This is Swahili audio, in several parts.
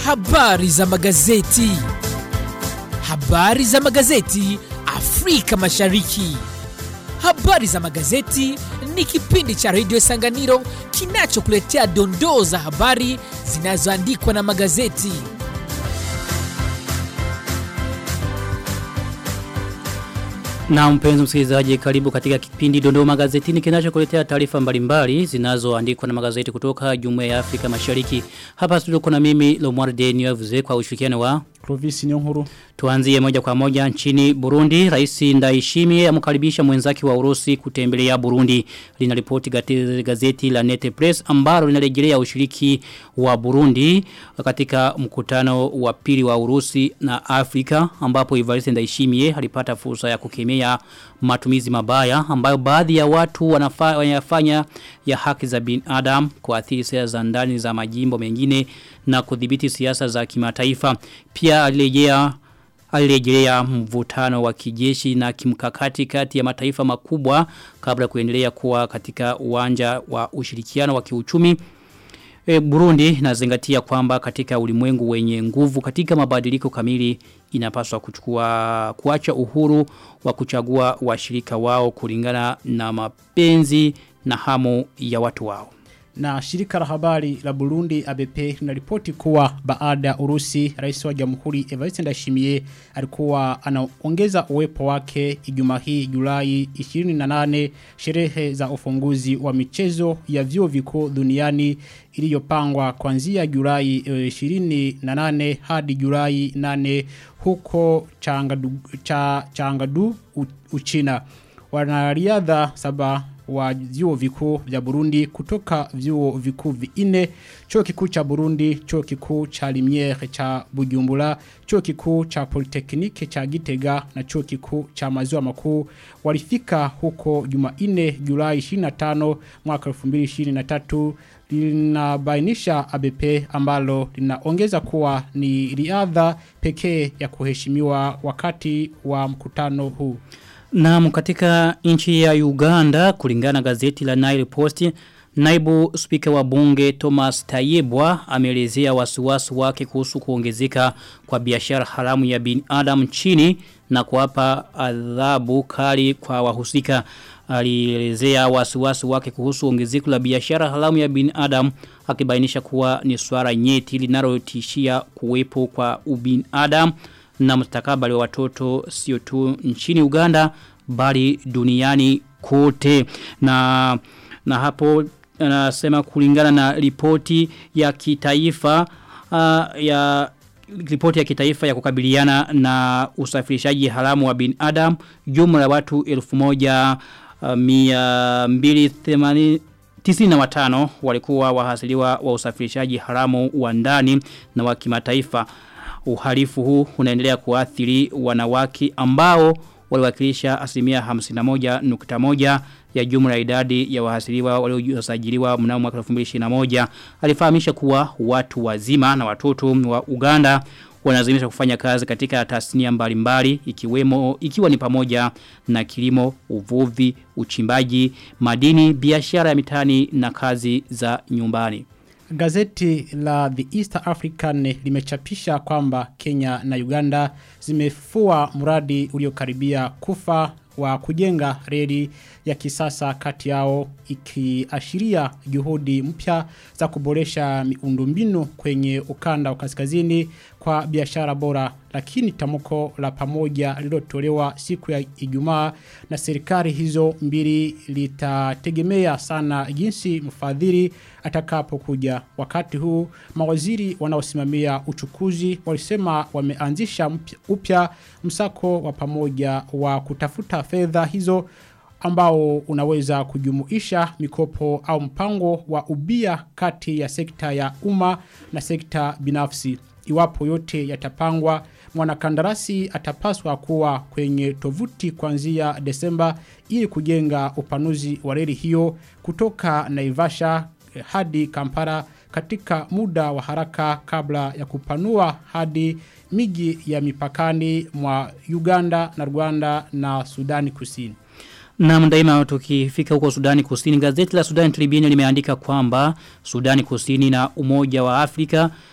Habari za magazeti. Habari za magazeti Afrika Mashariki. Habari za magazeti ni kipindi cha redio Sanganiro kinachokuletea dondoo za habari zinazoandikwa na magazeti. Na mpenzi msikilizaji karibu katika kipindi Dondoo Magazetini kinachokuletea taarifa mbalimbali zinazoandikwa na magazeti kutoka Jumuiya ya Afrika Mashariki. Hapa studio kuna mimi Lomwarde Niyavuze kwa ushirikiano wa Clovis Nyonkuru. Tuanzie moja kwa moja nchini Burundi. Rais Ndayishimiye amkaribisha mwenzake wa Urusi kutembelea Burundi. Linaripoti gazeti la Nete Press ambalo linarejelea ushiriki wa Burundi katika mkutano wa pili wa Urusi na Afrika ambapo Evariste Ndayishimiye alipata fursa ya kukemea matumizi mabaya ambayo baadhi ya watu wanafanya ya haki za binadamu kuathiri sera za ndani za majimbo mengine na kudhibiti siasa za kimataifa. Pia alirejea alirejelea mvutano wa kijeshi na kimkakati kati ya mataifa makubwa kabla kuendelea kuwa katika uwanja wa ushirikiano wa kiuchumi E, Burundi nazingatia kwamba katika ulimwengu wenye nguvu katika mabadiliko kamili inapaswa kuchukua kuacha uhuru wa kuchagua washirika wao kulingana na mapenzi na hamu ya watu wao. Na shirika la habari la Burundi ABP linaripoti kuwa baada ya Urusi rais wa Jamhuri Evariste Ndayishimiye alikuwa anaongeza uwepo wake Ijumaa hii Julai 28 sherehe za ufunguzi wa michezo ya vyuo vikuu duniani iliyopangwa kuanzia Julai 28 hadi Julai 8 huko Changadu, cha, Changadu Uchina. Wanariadha saba wa vyuo vikuu vya Burundi kutoka vyuo vikuu vinne chuo kikuu cha Burundi chuo kikuu cha Limiere cha Bujumbura chuo kikuu cha Polytechnique cha Gitega na chuo kikuu cha Maziwa Makuu walifika huko Jumanne Julai 25 mwaka 2023 linabainisha ABP ambalo linaongeza kuwa ni riadha pekee ya kuheshimiwa wakati wa mkutano huu na katika nchi ya Uganda kulingana gazeti la Nile Post Naibu spika wa bunge Thomas Tayebwa ameelezea wasiwasi wake kuhusu kuongezeka kwa biashara haramu ya binadamu nchini na kuwapa adhabu kali kwa wahusika. Alielezea wasiwasi wake kuhusu ongezeko la biashara haramu ya binadamu akibainisha kuwa ni swala nyeti linalotishia kuwepo kwa ubinadamu na mustakabali wa watoto sio tu nchini Uganda bali duniani kote na na hapo anasema kulingana na ripoti ya kitaifa uh, ya ripoti ya kitaifa ya kukabiliana na usafirishaji haramu wa binadamu jumla ya watu 1280 Tisini na watano walikuwa wahasiliwa wa usafirishaji haramu wa ndani na wa kimataifa uhalifu huu unaendelea kuathiri wanawake ambao waliwakilisha asilimia 51.1 ya jumla ya idadi ya wahasiliwa waliosajiliwa mnamo mwaka 2021 alifahamisha kuwa watu wazima na watoto wa Uganda wanalazimisha kufanya kazi katika tasnia mbalimbali ikiwemo ikiwa ni pamoja na kilimo, uvuvi, uchimbaji, madini, biashara ya mitani na kazi za nyumbani. Gazeti la The East African limechapisha kwamba Kenya na Uganda zimefua mradi uliokaribia kufa wa kujenga reli ya kisasa kati yao ikiashiria juhudi mpya za kuboresha miundombinu kwenye ukanda wa kaskazini kwa biashara bora lakini tamko la pamoja lilotolewa siku ya Ijumaa na serikali hizo mbili litategemea sana jinsi mfadhili atakapokuja wakati huu mawaziri wanaosimamia uchukuzi walisema wameanzisha upya msako wa pamoja wa kutafuta fedha hizo ambao unaweza kujumuisha mikopo au mpango wa ubia kati ya sekta ya umma na sekta binafsi. Iwapo yote yatapangwa, mwanakandarasi atapaswa kuwa kwenye tovuti kuanzia Desemba ili kujenga upanuzi wa reli hiyo kutoka Naivasha hadi Kampala katika muda wa haraka kabla ya kupanua hadi miji ya mipakani mwa Uganda na Rwanda na Sudani Kusini. Na mdaima tukifika huko Sudani Kusini, gazeti la Sudani Tribune limeandika kwamba Sudani Kusini na Umoja wa Afrika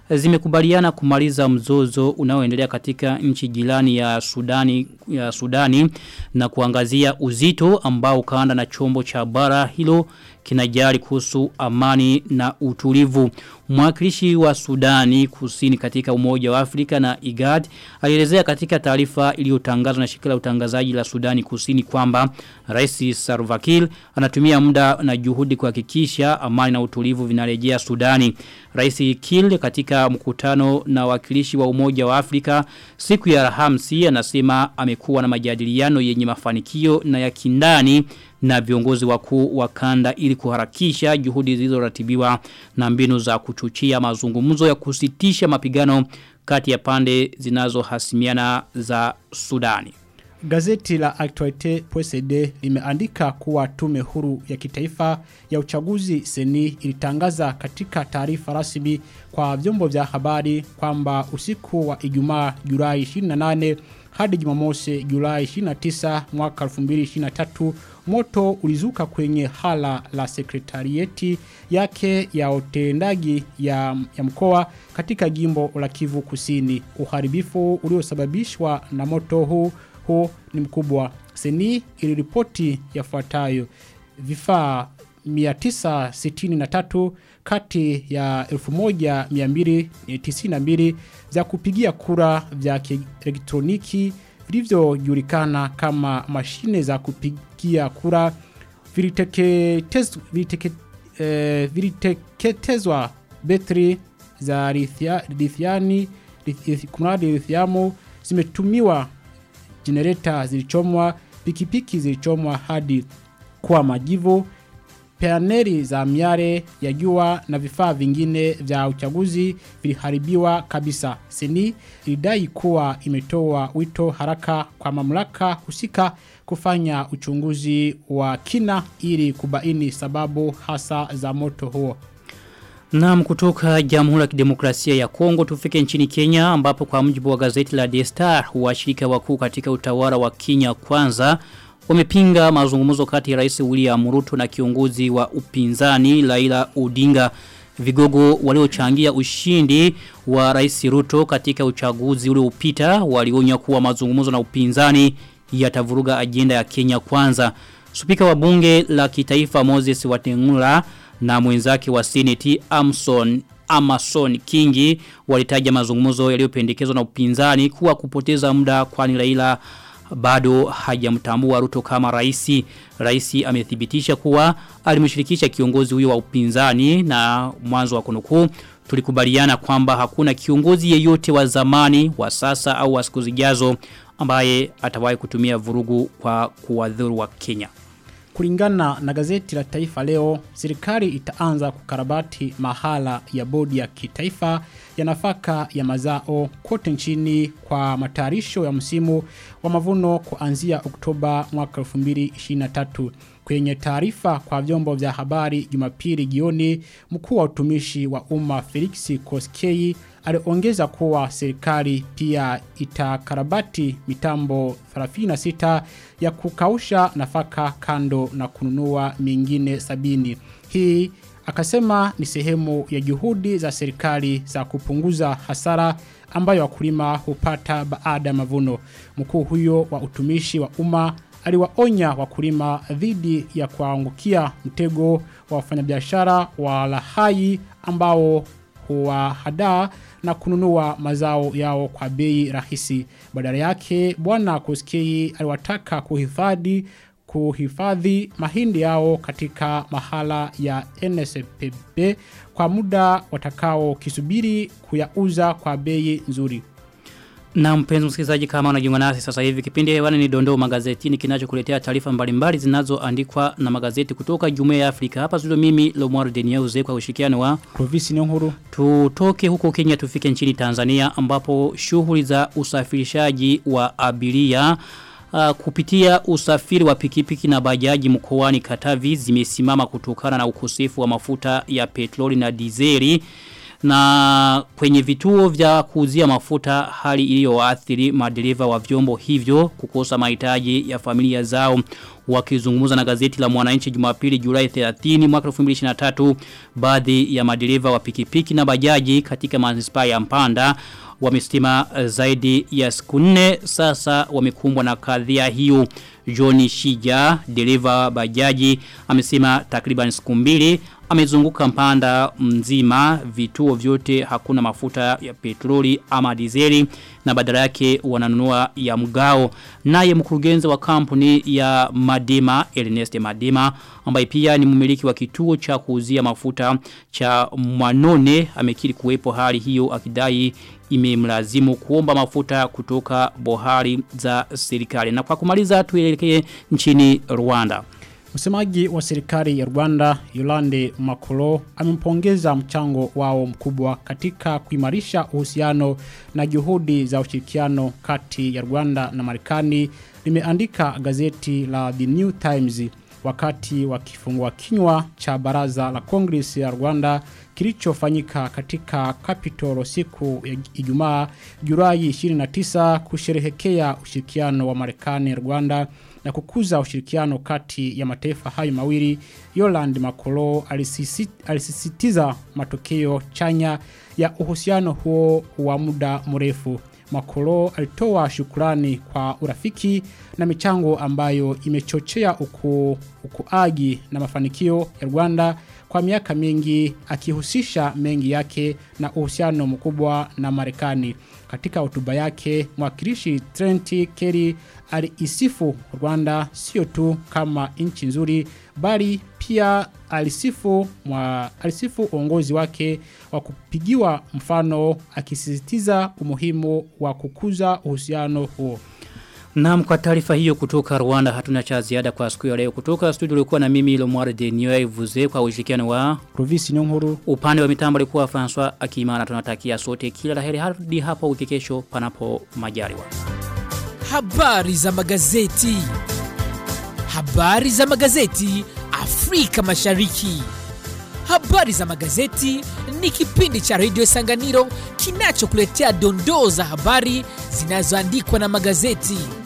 zimekubaliana kumaliza mzozo unaoendelea katika nchi jirani ya Sudani ya Sudani na kuangazia uzito ambao kaanda na chombo cha bara hilo kinajali kuhusu amani na utulivu. Mwakilishi wa Sudani kusini katika umoja wa Afrika na IGAD alielezea katika taarifa iliyotangazwa na shirika la utangazaji la Sudani kusini kwamba Rais Salva Kiir anatumia muda na juhudi kuhakikisha amani na utulivu vinarejea Sudani. Rais Kiir katika mkutano na wakilishi wa umoja wa Afrika siku ya Alhamisi anasema amekuwa na majadiliano yenye mafanikio na ya kindani na viongozi wakuu wa kanda ili kuharakisha juhudi zilizoratibiwa na mbinu za kuchuchia mazungumzo ya kusitisha mapigano kati ya pande zinazohasimiana za Sudani. Gazeti la Actualite PSD limeandika kuwa tume huru ya kitaifa ya uchaguzi seni ilitangaza katika taarifa rasmi kwa vyombo vya habari kwamba usiku wa Ijumaa Julai 28 hadi Jumamosi Julai 29 mwaka 2023 moto ulizuka kwenye hala la sekretarieti yake ya utendaji ya, ya mkoa katika jimbo la Kivu Kusini. Uharibifu uliosababishwa na moto huu huu ni mkubwa. Seni iliripoti yafuatayo vifaa 963 kati ya 1292 za kupigia kura vya elektroniki vilivyojulikana kama mashine za kupigia kura viliteketezwa viliteke, eh, viliteketezwa betri za lithia, lithiani lith, kumradi lithiamu zimetumiwa jenereta zilichomwa pikipiki zilichomwa hadi kwa majivu paneli za miare ya jua na vifaa vingine vya uchaguzi viliharibiwa kabisa. Seni ilidai kuwa imetoa wito haraka kwa mamlaka husika kufanya uchunguzi wa kina ili kubaini sababu hasa za moto huo. Naam kutoka Jamhuri ya Kidemokrasia ya Kongo tufike nchini Kenya ambapo kwa mujibu wa gazeti la The Star washirika wakuu katika utawala wa Kenya kwanza wamepinga mazungumzo kati ya Rais William Ruto na kiongozi wa upinzani Laila Odinga vigogo waliochangia ushindi wa Rais Ruto katika uchaguzi uliopita walionya kuwa mazungumzo na upinzani yatavuruga ajenda ya Kenya kwanza Spika wa bunge la kitaifa Moses Watengula na mwenzake wa Senate Amson Amason Kingi walitaja mazungumzo yaliyopendekezwa na upinzani kuwa kupoteza muda kwani Raila bado hajamtambua Ruto kama raisi. Raisi amethibitisha kuwa alimshirikisha kiongozi huyo wa upinzani na mwanzo wa kunukuu tulikubaliana kwamba hakuna kiongozi yeyote wa zamani wa sasa au wa siku zijazo ambaye atawahi kutumia vurugu kwa kuwadhuru wa Kenya. Kulingana na gazeti la taifa leo, serikali itaanza kukarabati mahala ya bodi ya kitaifa ya nafaka ya mazao kote nchini kwa matayarisho ya msimu wa mavuno kuanzia Oktoba mwaka 2023. Kwenye taarifa kwa vyombo vya habari Jumapili jioni, mkuu wa utumishi wa umma Felix Koskei aliongeza kuwa serikali pia itakarabati mitambo 36 ya kukausha nafaka kando na kununua mingine sabini. Hii akasema ni sehemu ya juhudi za serikali za kupunguza hasara ambayo wakulima hupata baada ya mavuno. Mkuu huyo wa utumishi wa umma aliwaonya wakulima dhidi ya kuangukia mtego wa wafanyabiashara wa lahai ambao huwahadaa na kununua mazao yao kwa bei rahisi. Badala yake bwana Koskei aliwataka kuhifadhi kuhifadhi mahindi yao katika mahala ya NSPB kwa muda watakao kisubiri kuyauza kwa bei nzuri. Na mpenzi msikilizaji kama unajiunga nasi sasa hivi kipindi hewani ni dondoo magazetini kinachokuletea taarifa mbalimbali zinazoandikwa na magazeti kutoka Jumuiya ya Afrika. Hapa studio mimi Lomwaro Deniauze kwa ushirikiano wa Provisi Nyonguru. Tutoke huko Kenya tufike nchini Tanzania ambapo shughuli za usafirishaji wa abiria Uh, kupitia usafiri wa pikipiki na bajaji mkoani Katavi zimesimama kutokana na ukosefu wa mafuta ya petroli na dizeli na kwenye vituo vya kuuzia mafuta hali iliyoathiri madereva wa vyombo hivyo kukosa mahitaji ya familia zao wakizungumza na gazeti la Mwananchi Jumapili Julai 30 mwaka 2023 baadhi ya madereva wa pikipiki na bajaji katika manispaa ya Mpanda wamestima zaidi ya siku nne sasa wamekumbwa na kadhia hiyo Johnny Shija dereva bajaji amesema takriban siku mbili amezunguka mpanda mzima vituo vyote hakuna mafuta ya petroli ama dizeli na badala yake wananunua ya mgao naye mkurugenzi wa kampuni ya Madima Ernest Madima ambaye pia ni mmiliki wa kituo cha kuuzia mafuta cha Mwanone amekiri kuwepo hali hiyo akidai imemlazimu kuomba mafuta kutoka bohari za serikali na kwa kumaliza tuelekee nchini Rwanda Msemaji wa serikali ya Rwanda Yolande Makolo amempongeza mchango wao mkubwa katika kuimarisha uhusiano na juhudi za ushirikiano kati ya Rwanda na Marekani limeandika gazeti la The New Times wakati wa kifungua kinywa cha baraza la Congress ya Rwanda kilichofanyika katika Capitol siku ya Ijumaa Julai 29 kusherehekea ushirikiano wa Marekani na Rwanda na kukuza ushirikiano kati ya mataifa hayo mawili Yoland Makolo alisisi, alisisitiza matokeo chanya ya uhusiano huo wa muda mrefu Makolo alitoa shukurani kwa urafiki na michango ambayo imechochea uku, ukuagi na mafanikio ya Rwanda kwa miaka mingi akihusisha mengi yake na uhusiano mkubwa na Marekani. Katika hotuba yake, mwakilishi Trent Kelly aliisifu Rwanda sio tu kama nchi nzuri bali pia alisifu mwa, alisifu uongozi wake wa kupigiwa mfano akisisitiza umuhimu wa kukuza uhusiano huo. Naam kwa taarifa hiyo kutoka Rwanda hatuna cha ziada kwa siku ya leo kutoka studio ulikuwa na mimi Lomware de Niwe Vuze kwa ushirikiano wa Provisi Nyonguru upande wa mitambo alikuwa François Akimana tunatakia sote kila laheri hadi hapo wiki kesho panapo majaliwa. Habari za magazeti. Habari za magazeti Afrika Mashariki. Habari za magazeti ni kipindi cha Radio Sanganiro kinachokuletea dondoo za habari zinazoandikwa na magazeti.